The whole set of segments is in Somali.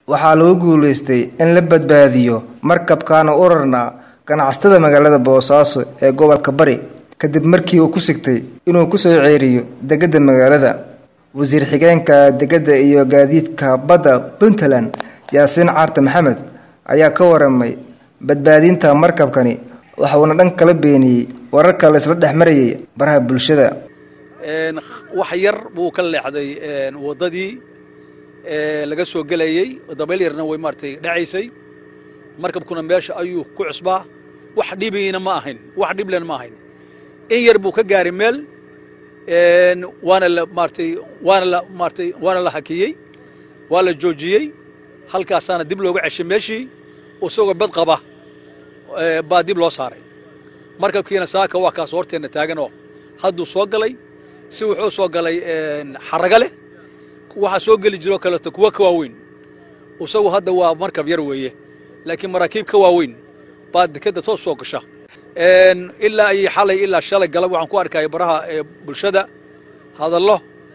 waxaa lagu guulaystay in la badbaadiyo markabkaana urarna ganacsatada magaalada boosaaso ee gobolka bari kadib markii uu ku sigtay inuu kusoo ceeriyo degada magaalada wasiir xigeenka degada iyo gaadiidka badda puntland yaasiin caarte maxamed ayaa ka waramay badbaadinta markabkani waxauna dhan kala beeniyey wararka la isla dhex marayay baraha bulshada wax yar buu ka leexday waddadii laga soo gelayey dabayl yarna way maaratay dhacaysay markabkuna meesha ayuu ku cusbaa wax dhibiina ma ahayn wax dhiblen ma ahayn in yar buu ka gaari meel waana la maaratay waana la maaratay waana la hakiyey waa la joojiyey halkaasaana dib looga ceshay meeshii isagoo bad qaba baa dib loo saaray markabkiina saaka waa kaas horteenna taaganoo hadduu soo galay si wuxuu soo galay xaraga leh waxaa soo geli jiroo kaleeto kuwa ka waaweyn isagu hadda waa markab yar weeye laakiin maraakiib ka waaweyn baa dekadda toos soo gasha ilaa iyo xalay ilaa shalay galab waxaan ku arkaya baraha bulshada hadallo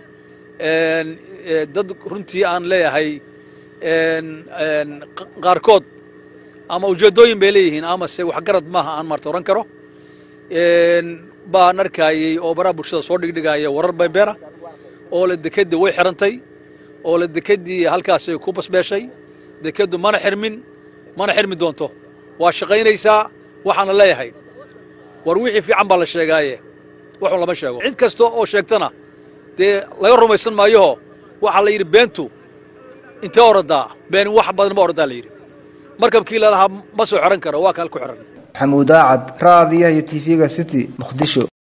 dad runtii aan leeyahay qaarkood ama ujeeddooyin bay leeyihiin amase waxgarad maaha aan maarta oran karo baan arkayey oo baraha bulshada soo dhigdhigaya warar beenbeena oo la dekedii way xirantay oo la dekedii halkaasay ku basbeeshay dekeddu mana xirmin mana xirmi doonto waa shaqaynaysaa waxaana leeyahay war wixii fiican baa la sheegaaye waxun lama sheego cid kasta oo sheegtana dee laga rumaysan maayoho waxaa la yidhi beentu intee oradaa been wax badan ma oradaa la yidhi markabkii lalahaa ma soo xiran karo waa kaan ku xiran maxamuud aacad raadiyaha iyo tv-ga city muqdisho